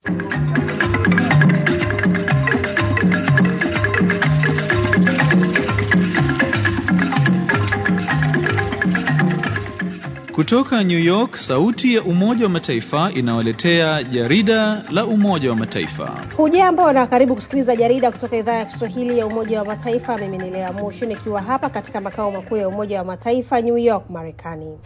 Kutoka New York, sauti ya Umoja wa Mataifa inawaletea jarida la Umoja wa Mataifa. Hujambo na karibu kusikiliza jarida kutoka idhaa ya Kiswahili ya Umoja wa Mataifa. Mimi ni Lea Mushi nikiwa hapa katika makao makuu ya Umoja wa Mataifa New York, Marekani.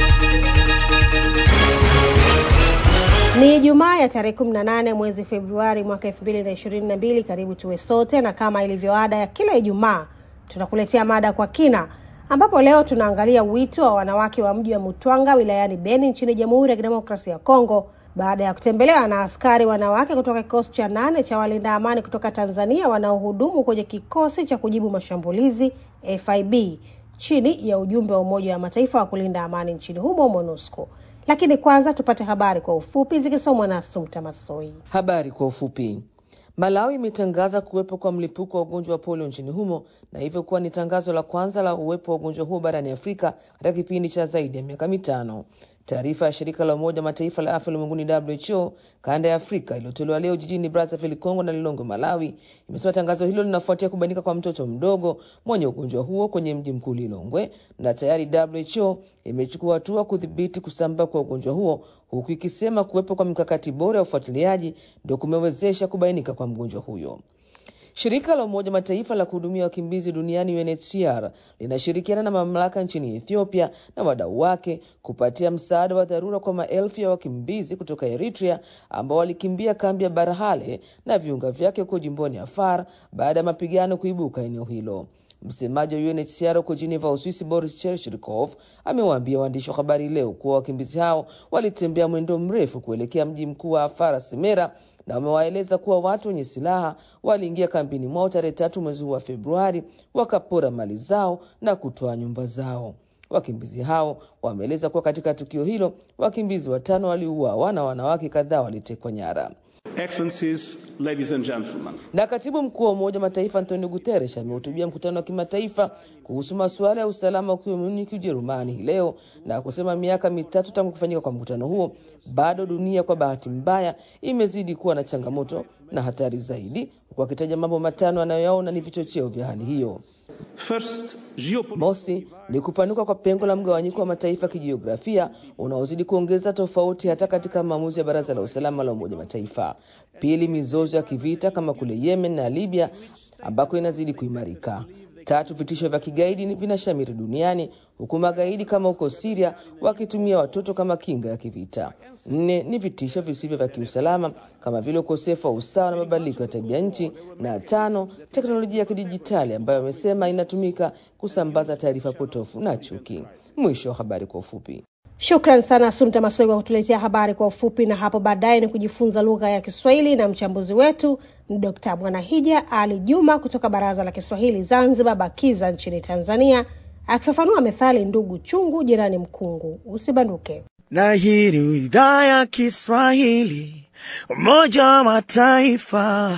Ni Ijumaa ya tarehe 18 mwezi Februari mwaka 2022. Karibu tuwe sote, na kama ilivyo ada ya kila Ijumaa tunakuletea mada kwa kina ambapo leo tunaangalia wito wa wanawake wa mji wa Mutwanga wilayani Beni nchini Jamhuri ya Kidemokrasia ya Kongo baada ya kutembelewa na askari wanawake kutoka kikosi cha nane cha walinda amani kutoka Tanzania wanaohudumu kwenye kikosi cha kujibu mashambulizi FIB chini ya ujumbe wa Umoja wa Mataifa wa kulinda amani nchini humo MONUSCO. Lakini kwanza tupate habari kwa ufupi zikisomwa na Sumta Masoi. Habari kwa ufupi. Malawi imetangaza kuwepo kwa mlipuko wa ugonjwa wa polio nchini humo na hivyo kuwa ni tangazo la kwanza la uwepo wa ugonjwa huo barani Afrika katika kipindi cha zaidi ya miaka mitano. Taarifa ya shirika la Umoja Mataifa la afya ulimwenguni WHO kanda ya Afrika iliyotolewa leo jijini Brazzaville, Kongo na Lilongwe, Malawi, imesema tangazo hilo linafuatia kubainika kwa mtoto mdogo mwenye ugonjwa huo kwenye mji mkuu Lilongwe, na tayari WHO imechukua hatua kudhibiti kusambaa kwa ugonjwa huo, huku ikisema kuwepo kwa mikakati bora ya ufuatiliaji ndio kumewezesha kubainika kwa mgonjwa huyo. Shirika la Umoja Mataifa la kuhudumia wakimbizi duniani UNHCR linashirikiana na mamlaka nchini Ethiopia na wadau wake kupatia msaada wa dharura kwa maelfu ya wakimbizi kutoka Eritrea ambao walikimbia kambi ya Barhale na viunga vyake huko jimboni Afar baada ya mapigano kuibuka eneo hilo. Msemaji wa UNHCR huko Geneva, Uswisi, Boris Cherchikov amewaambia waandishi wa habari leo kuwa wakimbizi hao walitembea mwendo mrefu kuelekea mji mkuu wa Afar, Semera, na wamewaeleza kuwa watu wenye silaha waliingia kambini mwao tarehe tatu mwezi huu wa Februari, wakapora mali zao na kutoa nyumba zao. Wakimbizi hao wameeleza kuwa katika tukio hilo wakimbizi watano waliuawa na wanawake kadhaa walitekwa nyara. Excellencies, ladies and gentlemen. Na katibu mkuu wa Umoja wa Mataifa Antonio Guterres amehutubia mkutano wa kimataifa kuhusu masuala ya usalama ukiwa Munich, Ujerumani hii leo na kusema miaka mitatu tangu kufanyika kwa mkutano huo, bado dunia kwa bahati mbaya imezidi kuwa na changamoto na hatari zaidi, huku akitaja mambo matano anayoyaona ni vichocheo vya hali hiyo. First, Mosi ni kupanuka kwa pengo la mgawanyiko wa mataifa kijiografia unaozidi kuongeza tofauti hata katika maamuzi ya Baraza la Usalama la Umoja Mataifa. Pili, mizozo ya kivita kama kule Yemen na Libya ambako inazidi kuimarika. Tatu, vitisho vya kigaidi ni vinashamiri duniani huku magaidi kama huko Syria wakitumia watoto kama kinga ya kivita. Nne ni vitisho visivyo vya kiusalama kama vile ukosefu wa usawa na mabadiliko ya tabia nchi, na tano, teknolojia ya kidijitali ambayo amesema inatumika kusambaza taarifa potofu na chuki. Mwisho wa habari kwa ufupi. Shukran sana Sumta Masoi kwa kutuletea habari kwa ufupi, na hapo baadaye ni kujifunza lugha ya Kiswahili na mchambuzi wetu ni Dkt. Mwanahija Ali Juma kutoka Baraza la Kiswahili Zanzibar BAKIZA nchini Tanzania, akifafanua methali ndugu chungu jirani mkungu. Usibanduke. Na hii ni idhaa ya Kiswahili Umoja wa Mataifa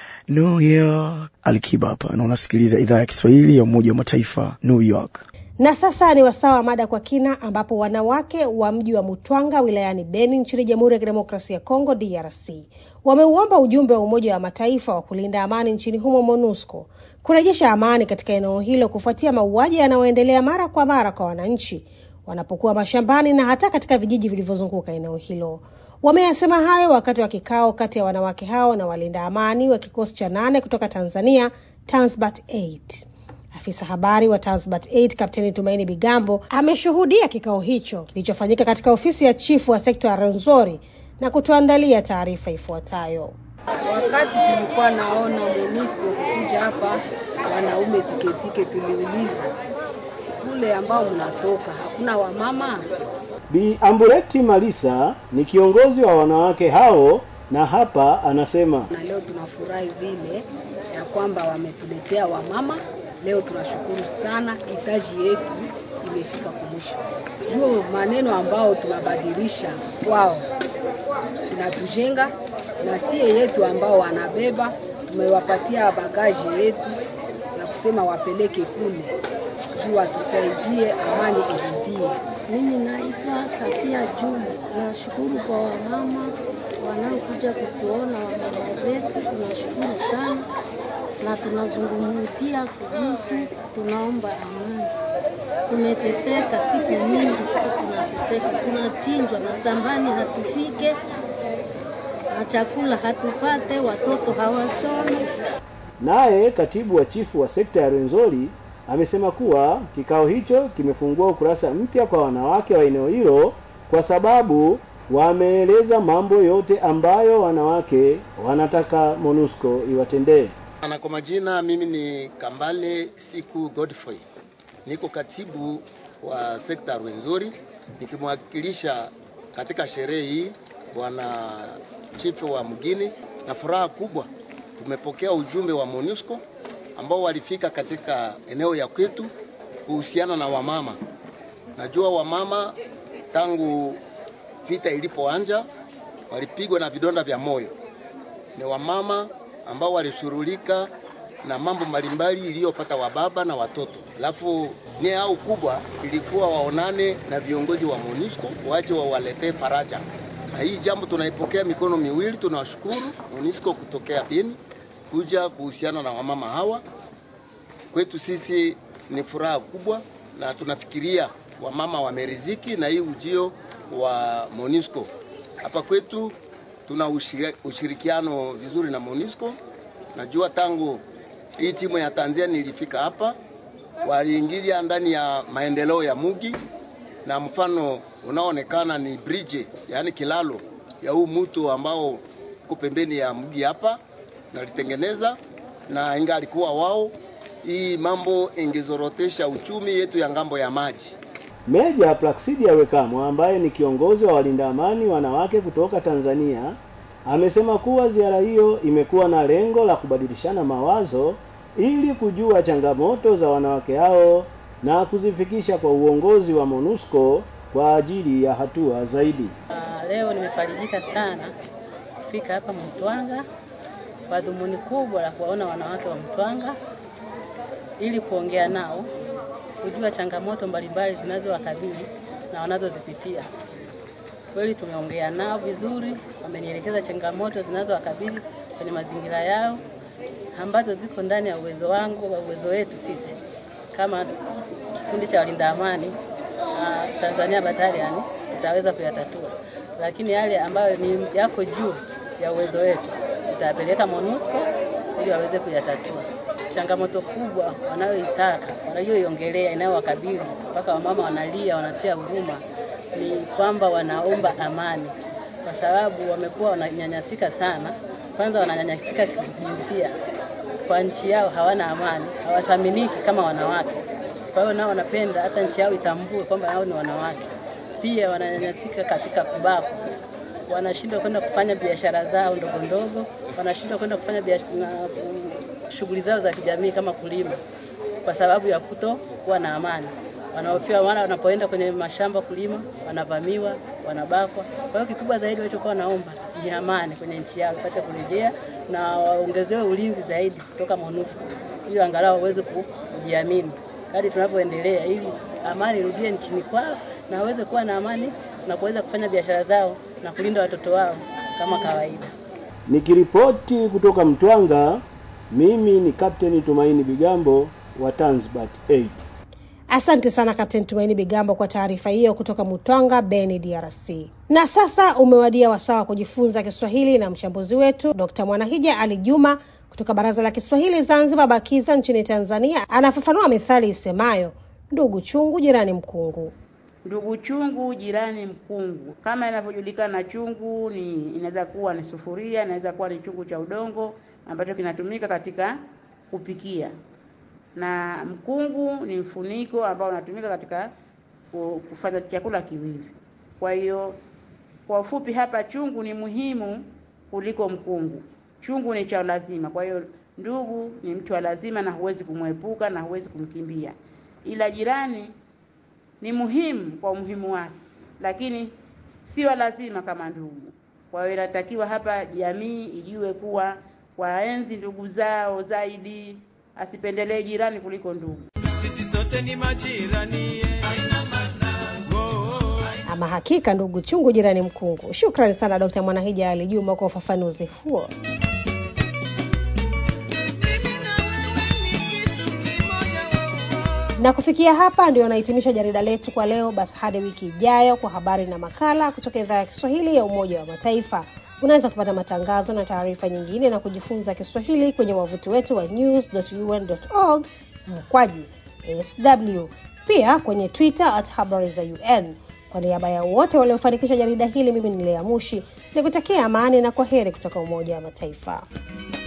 New York. Alikiba hapa na unasikiliza idhaa ya Kiswahili ya Umoja wa Mataifa New York. Na sasa ni wasaa wa mada kwa kina, ambapo wanawake wa mji wa Mutwanga wilayani Beni nchini Jamhuri ya Kidemokrasia ya Kongo DRC wameuomba ujumbe wa Umoja wa Mataifa wa kulinda amani nchini humo MONUSCO kurejesha amani katika eneo hilo kufuatia mauaji yanayoendelea mara kwa mara kwa wananchi wanapokuwa mashambani na hata katika vijiji vilivyozunguka eneo hilo. Wameyasema hayo wakati wa kikao kati ya wanawake hao na walinda amani wa kikosi cha nane kutoka Tanzania, Tanzbat 8. Afisa habari wa Tanzbat 8 Kapteni Tumaini Bigambo ameshuhudia kikao hicho kilichofanyika katika ofisi ya chifu wa sekta ya Rwenzori na kutuandalia taarifa ifuatayo. Wakati tulikuwa naona MONUSCO kukuja hapa, wanaume tiketike, tuliuliza kule ambao mnatoka hakuna wamama? Bi Ambureti Malisa ni kiongozi wa wanawake hao na hapa anasema, Na leo tunafurahi vile ya kwamba wametuletea wamama. Leo tunashukuru sana, hitaji yetu imefika kumwisho. Hiyo maneno ambao tunabadilisha kwao inatujenga, na sie yetu ambao wanabeba tumewapatia bagaji yetu na kusema wapeleke kule juu watusaidie, amani irudie. Mimi naitwa Safia Juma. Nashukuru kwa wamama wanaokuja kutuona wamama zetu, tunashukuru sana na tunazungumzia kuhusu, tunaomba amani. Tumeteseka siku nyingi, tunateseka, tunachinjwa masambani, hatufike na chakula hatupate, watoto hawasome. Naye katibu wa chifu wa sekta ya Rwenzori amesema kuwa kikao hicho kimefungua ukurasa mpya kwa wanawake wa eneo hilo kwa sababu wameeleza mambo yote ambayo wanawake wanataka MONUSCO iwatendee. Na kwa majina mimi ni Kambale Siku Godfrey, niko katibu wa sekta ya Rwenzori nikimwakilisha katika sherehe hii bwana chifu wa mgini, na furaha kubwa tumepokea ujumbe wa MONUSCO ambao walifika katika eneo ya kwetu kuhusiana na wamama. Najua wamama tangu vita ilipoanja walipigwa na vidonda vya moyo. Ni wamama ambao walishughulika na mambo mbalimbali iliyopata wababa na watoto, alafu nia yao kubwa ilikuwa waonane na viongozi wa MONUSCO waje wawaletee faraja, na hii jambo tunaipokea mikono miwili. Tunawashukuru MONUSCO kutokea Beni kuja kuhusiana na wamama hawa. Kwetu sisi ni furaha kubwa, na tunafikiria wamama wameriziki na hii ujio wa MONUSCO hapa kwetu. Tuna ushirikiano vizuri na MONUSCO. Najua tangu hii timu ya Tanzania ilifika hapa, waliingilia ndani ya maendeleo ya mugi, na mfano unaoonekana ni bridge, yaani kilalo ya huu mto ambao uko pembeni ya mji hapa, nalitengeneza na inga alikuwa wao, hii mambo ingezorotesha uchumi yetu ya ngambo ya maji. Meja Plaksidia Wekamwa ambaye ni kiongozi wa walinda amani wanawake kutoka Tanzania amesema kuwa ziara hiyo imekuwa na lengo la kubadilishana mawazo ili kujua changamoto za wanawake hao na kuzifikisha kwa uongozi wa MONUSCO kwa ajili ya hatua zaidi. Uh, leo nimefarijika sana kufika hapa Mtwanga kwa dhumuni kubwa la kuwaona wanawake wa Mtwanga ili kuongea nao kujua changamoto mbalimbali zinazowakabili na wanazozipitia. Kweli tumeongea nao vizuri, wamenielekeza changamoto zinazowakabili kwenye mazingira yao ambazo ziko ndani ya uwezo wangu wa uwezo wetu sisi kama kikundi cha walinda amani uh, Tanzania Battalion tutaweza kuyatatua, lakini yale ambayo ni yako juu ya uwezo wetu tutayapeleka MONUSCO ili waweze kuyatatua changamoto kubwa wanayoitaka wanayoiongelea inayowakabili mpaka wamama wanalia, wanatia huruma, ni kwamba wanaomba amani, kwa sababu wamekuwa wananyanyasika sana. Kwanza wananyanyasika kijinsia, kwa nchi yao hawana amani, hawathaminiki kama wanawake. Kwa hiyo nao wanapenda hata nchi yao itambue kwamba hao ni wanawake. Pia wananyanyasika katika kubakwa, wanashindwa kwenda kufanya biashara zao ndogo ndogo, wanashindwa kwenda kufanya biashara shughuli zao za kijamii kama kulima kwa sababu ya kuto kuwa na amani. Wanaofia wana wanapoenda kwenye mashamba kulima, wanavamiwa, wanabakwa. Kwa hiyo kikubwa zaidi walichokuwa wanaomba ni amani kwenye nchi yao ipate kurejea na waongezewe ulinzi zaidi kutoka MONUSCO ili angalau waweze kujiamini kadri tunavyoendelea, ili amani irudie nchini kwao na waweze kuwa na amani na kuweza kufanya biashara zao na kulinda watoto wao kama kawaida. Nikiripoti kutoka Mtwanga, mimi ni Kapteni Tumaini Bigambo wa Tanzbat 8. Asante sana Kapteni Tumaini Bigambo kwa taarifa hiyo kutoka Mutwanga, Beni, DRC. Na sasa umewadia wasaa wa kujifunza Kiswahili na mchambuzi wetu Dr. Mwanahija Ali Juma kutoka Baraza la Kiswahili Zanzibar BAKIZA nchini Tanzania anafafanua methali isemayo ndugu chungu jirani mkungu. Ndugu chungu jirani mkungu, kama inavyojulikana, chungu ni inaweza kuwa ni sufuria, inaweza kuwa ni chungu cha udongo ambacho kinatumika katika kupikia, na mkungu ni mfuniko ambao unatumika katika kufanya chakula kiwivi. Kwa hiyo kwa ufupi hapa, chungu ni muhimu kuliko mkungu. Chungu ni cha lazima, kwa hiyo ndugu ni mtu wa lazima na huwezi kumwepuka na huwezi kumkimbia, ila jirani ni muhimu kwa umuhimu wake, lakini sio lazima kama ndugu. Kwa hiyo inatakiwa hapa jamii ijue kuwa waenzi ndugu zao zaidi, asipendelee jirani kuliko ndugu. Sisi sote ni majirani, Ama hakika, ndugu chungu jirani mkungu. Shukrani sana Dkt. Mwanahija Ali Juma kwa ufafanuzi huo. na kufikia hapa ndio nahitimisha jarida letu kwa leo. Basi hadi wiki ijayo kwa habari na makala kutoka idhaa ya Kiswahili ya Umoja wa Mataifa. Unaweza kupata matangazo na taarifa nyingine na kujifunza Kiswahili kwenye wavuti wetu wa news.un.org mkwaju sw, pia kwenye Twitter at habari za UN. Kwa niaba ya wote waliofanikisha jarida hili, mimi ni Lea Mushi nikutakia amani na kwa heri kutoka Umoja wa Mataifa.